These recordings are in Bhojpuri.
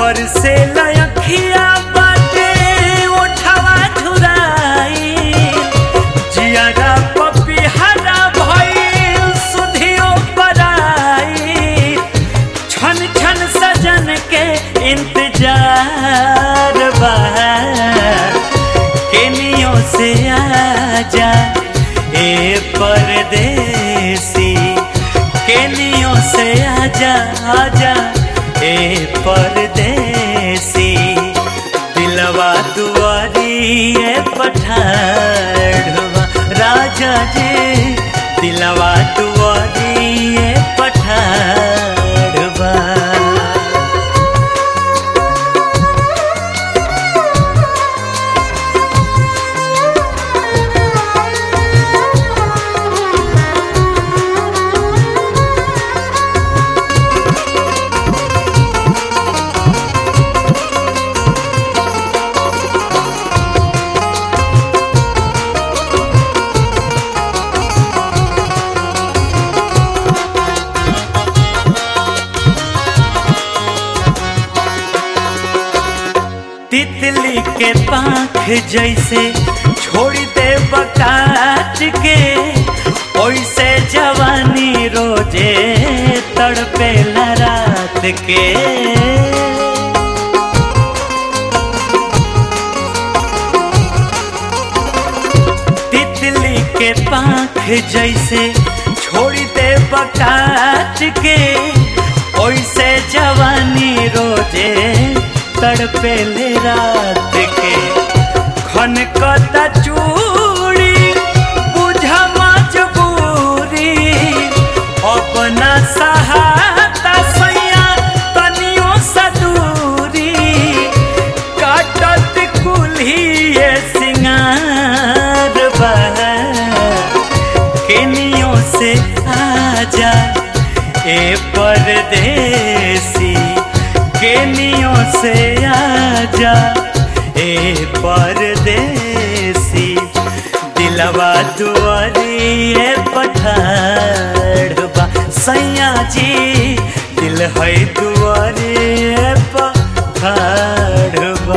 बरसे लयखिया बाटे ओठवा झुराई जियारा पपिहरा भइल सुधियो पराई छन छन सजन के इंतजार बा केनियो से आजा ए परदेसी केनियो से आजा आजा ए परदेसी दिलवा दुआरी ए पठाड़वा राजा जी दिलवा दुआरी ए पठाड़वा तितली के पाख जैसे छोड़ दे बकाट के ओइसे जवानी रोजे तड़पे रात के तितली के पाख जैसे छोड़ दे बकाट के ओइसे जवानी रोजे तड़पे ले रात के खन कता चूड़ी बुझा मजबूरी अपना सहाता सैया तनियो सदूरी काटत कुल्हिए सिंगार बा केनियो से आजा ए परदेसी केनियो से आजा ए परदेसी दिलवा दुआरी ए पठाड़बा सैया जी दिल है दुआरी ए पठाड़बा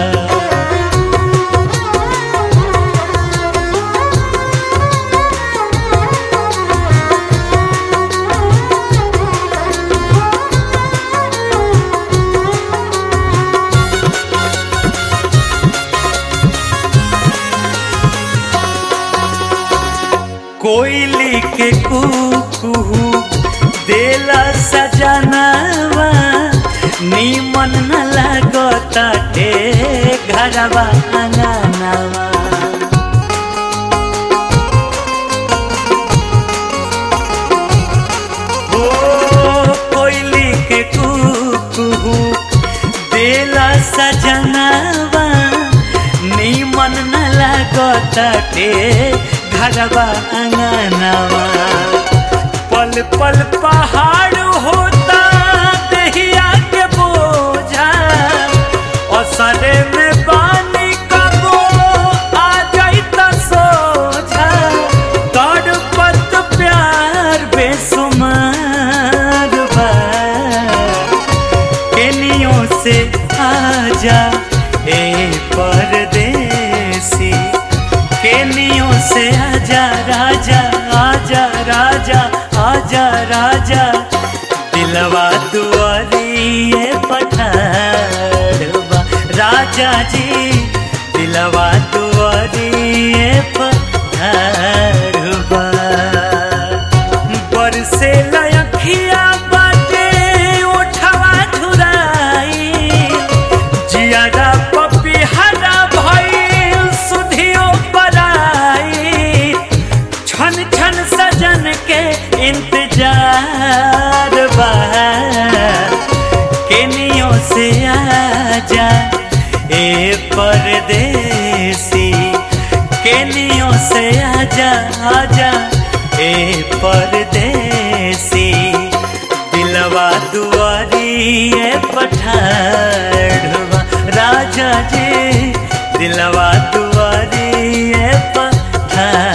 कोयली के कुकू देला सजनावा नीमन न लागताटे घरवा अंगनावा ओ कोयली के कुकू देला सजनावा नीमन न लागताटे घरवा अंगनावा पल पल पहाड़ होता दहिया के बोझा असरे में पानी कबो आ जाई त सोझा तड़पत प्यार बेसुमार बा केनियो से आजा ए परदेसी केनियो से आजा राजा आजा राजा आजा राजा दिलवा दुआरी ए पठाड़वा राजा जी दिलवा दुआरी ए पठाड़वा बरसे लयखिया बाटे ओठवा झुराई जियारा पपिहरा भइल सुधियो पराई छन छन सजन के इंतजार बा केनियो से आजा ए परदेसी केनियो से आजा आजा ए परदेसी दिलवा दुआरी ए पठाड़वा राजा जी दिलवा दुआरी ए पठाड़